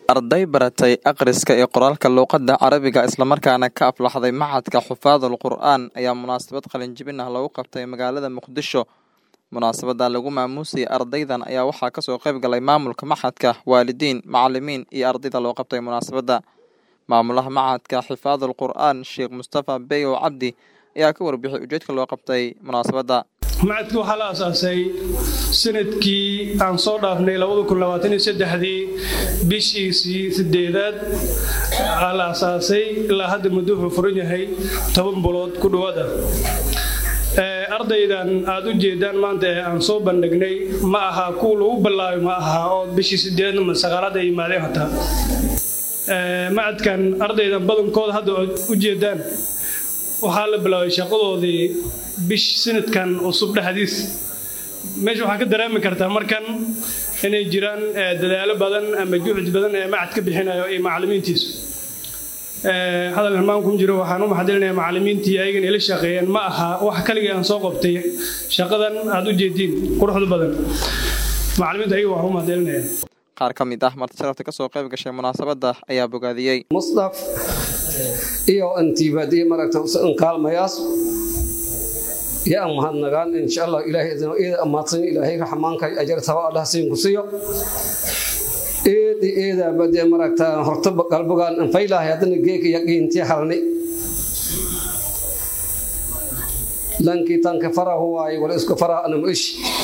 arday baratay akhriska iyo qoraalka luuqadda carabiga islamarkaana ka aflaxday macadka xufaadul qur'aan ayaa munaasabad qalinjibin ah lagu qabtay magaalada muqdisho munaasabada lagu maamuusayay ardaydan ayaa waxaa kasoo qayb galay maamulka maxadka waalidiin macalimiin iyo ardayda loo qabtay munaasabadda maamulaha macadka xifaadul qur'aan sheekh mustafa beyow cabdi ayaa ka warbixiyay ujeedka loo qabtay munaasabadda macadka waxaa la asaasay sanadkii aan soo dhaafnay dii bishiisii sideedaad aa la asaasay ilaa hadda muddo wuxuu furan yahay toban bulood ku dhowaada ardaydan aad u jeedaan maanta ee aan soo bandhignay ma aha kuwa lagu bilaabay ma aha oo bishii sideedna ma sagaalaad ay yimaadeen hataa macadkan ardaydan badankooda hadda u jeedaan waxaa la bilaabay shaqadoodii bish sanadkan cusub dhexdiis meesha waxaa ka dareemi kartaa markan inay jiraan dadaalo badan ama juhdi badan ee macad ka bixinayo iyo macalimiintiisu hadal hilmaan kuma jiro waxaan u maxadilinaya macalimiintii ayagan ila shaqeeyeen ma aha wax kaligii aan soo qabtay shaqadan aad u jeediin quruxda badan macalimiinta ayaga waxaan u maxadilinaya qaar ka mid ah marti sharafta kasoo qayb gashay munaasabadda ayaa bogaadiyey musdaf iyo antiibadiye maragta kaalmayaas yaa mahadnagaan insha allah ilaahay ida amaadsan ilaahay raxmaanka ajar taba allah siin ku siiyo eedi eeda bade maragta horta qalbigaan anfaylahay haddana geeka yaqiintii harni lankii tanka farahu waaye wala isku faraha anam ish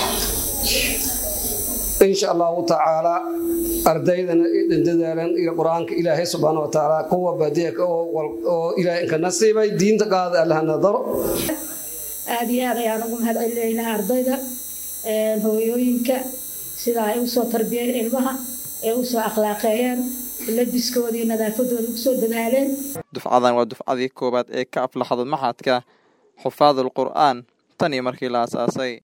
insha allahu tacaala ardaydana dadaalan iyo qur-aanka ilaahay subxaana wa tacaala kuwa baadiya oo ilaahay inka nasiibay diinta qaada allaha nadaro aada iyo aad ayaan ugu mahad celinaynaa ardayda hooyooyinka sida ay usoo tarbiyeen ilmaha ee usoo akhlaaqeeyeen labiskooda iyo nadaafadooda usoo dadaaleen dufcadan waa dufcadii koowaad ee ka aflaxdo maxadka xufaadul qur'aan tan iyo markii la asaasay